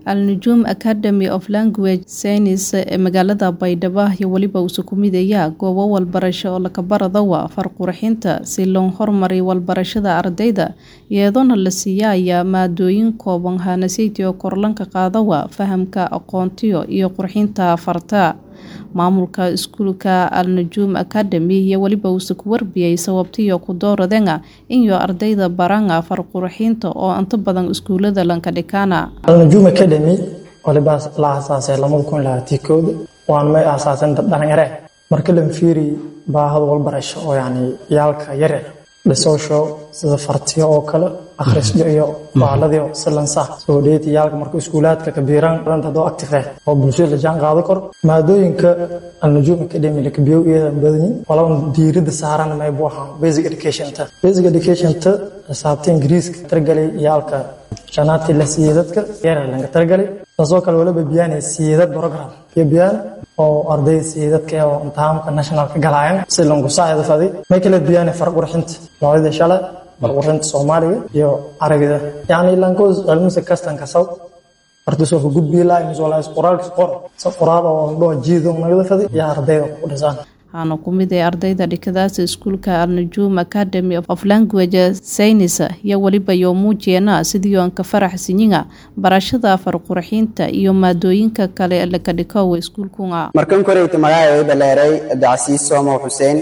Al-Nujuum Academy of Language Science ee magaalada Baydhabo iyo weliba Usukumidaya goobo waxbarasho oo lakabaradawa farqurxinta si loo horumariyo waxbarashada ardayda iyadoona la siiyaya maadooyin kooban hanasaydi oo korlanka qaadawa fahamka aqoontiyo iyo qurxinta farta maamulka iskuulka Al-Nujuum Academy iyo weliba uu ku warbiyay sababtiyo ku dooradeenga inyo ardayda baranga farqurxinta oo inta badan iskuulada lanka dhikaana Al-Nujuum Academy waliba la aasaasay lamada kun labaatan kooda waan may aasaasan dad dhalinyare marka la fiiri baahada walbarasho oo yani yaalka yaryar dhisoosho sida fartiyo oo kale akhrisyo iyo baaladii silansa soo dheeti yaalka marka iskuulaadka kabiiraan dadoo active ah oo bulshada la jaan qaado karo maadooyinka Al-Nujuum Academy la kabiyo iyada badan walaal diirada saaran may buu ahaa basic education ta basic education ta xisaabta ingiriiska targalay yaalka shanaati la siiyay dadka yaryar laga targalay taasoo kale waliba biyaanay siiyay program iyo biyaan oo arday siiyay dadka oo imtixaanka national ka galayaan si loo saacido fadi may kala biyaanay farq qurxinta noocyada shala farq qurxinta Soomaaliga iyo Carabiga yani langoos cilmiga kastan ka saw arday soo gudbiyo la in wala qoraalka qor soo qoraal oo loo jiido nagada fadi iyo ardayda ku dhisaan waxaana ku mid ah ardayda dhikadaas iskuulka Al-Nujuum Academy of Language Science iyo waliba yoo muujiyeena sidii aan ka faraxsaniga barashada farqurxinta iyo maadooyinka kale ee la ka dhiko iskuulkunga markan koreyta magacayda dhaleeray Abdicasiis Soomo Xuseen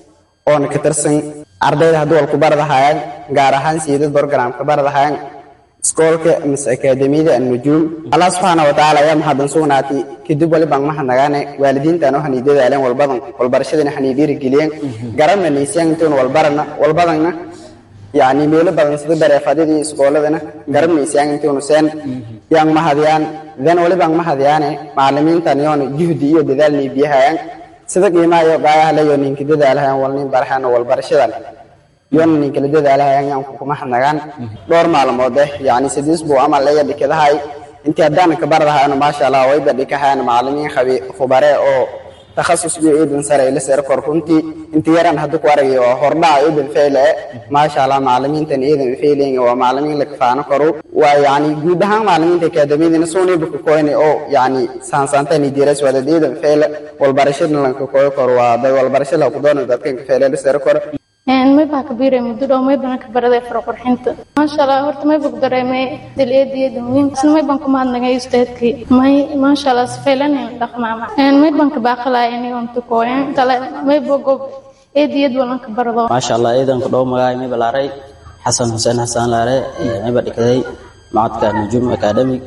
oo ka tirsan ardayda hadda wal ku baradahayaan gaar ahaan siidad program ka baradahayaan iskoolka mise akademiyada Al-Nujuum Allah subhanahu wa ta'ala ayaa maxadan sugnaatay kadib wali baan mahadnagaane waalidiintan waxaan idadaaleen walbadan walbarashadana waxaan dhiirigeliyeen garanna niisaan intoon walbarana walbadanna yani meelo badan sida bareefadii iskooladana garan niisaan intoon seen yang mahadiyaan dan wali baan mahadiyaane macallimiintan yoon juhdi iyo dadaal ni biyahayaan sida qiimaha iyo qaayaha la yoon ninka dadaalahayaan walnin barxaan walbarashadan yoon ninka la dadaalahayaan yang ku mahadnagaan dhowr maalmood eh yani sidiis buu amal leeya dhikadahay intii haddaan ka baradahaana maasha allah wayba dhikahaan macallimiin khabi khubare oo takhasus bi iidan sare ila sare kor runtii intii yaran hadda ku aragay oo hordhaca iidan feyle maasha allah macallimiintan iidan feelayeen waa macallimiin la kafaano karo waa yani guud ahaan macallimiinta akademiyadana soonay buka koyne oo yani saansaantani diiras wada iidan feyle walbarashada lanka koyo karo waa dad walbarashada ku doonay dadkan ka feyle la sare kor may baa ka biiray muddo dhow may baan ka baraday farqurxinta maasha allah horta may bog dareemay dileediyada muhiim isna may baan ku mahadnagay ustaadkii may maasha allah sifaylanin dhaqmaama may baan ka baaqalaya inay unta kooyan tale may bogo eediyad walan ka barado maasha allah eedan ku dhow magaay may balaaray xasan xuseen xasan laare may baa dhikaday macadka nujuum academic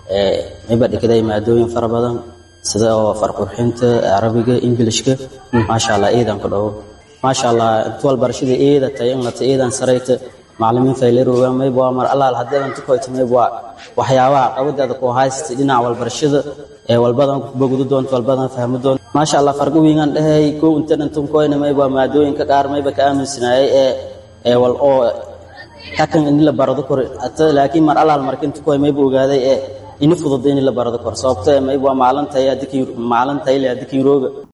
may baa dhikaday maadooyin fara badan sida oo farqurxinta carabiga ingilishka maasha allah eedan ku dhow maasha allah inta walbarashada eeda tahay in la eedan sarayta macallimiin fayleroga mayb waa mar allaal haddii inta koyta mayb waa waxyaabaha qabadaada ku haysta dhinaca walbarashada ee walbadan bogdu doonto walbadan fahmi doonto maasha allah farqi wiingan dhahay kow inta dhantan koyna mayb waa maadooyinka qaar mayba ka aaminsanaayay ee ee wal oo kakan in la barado kor laakiin mar allaal marka inta koy mayba ogaaday ee ini fudud in la barado kor sababtoo mayb waa maalintahay adikii maalintahay le adikii rooga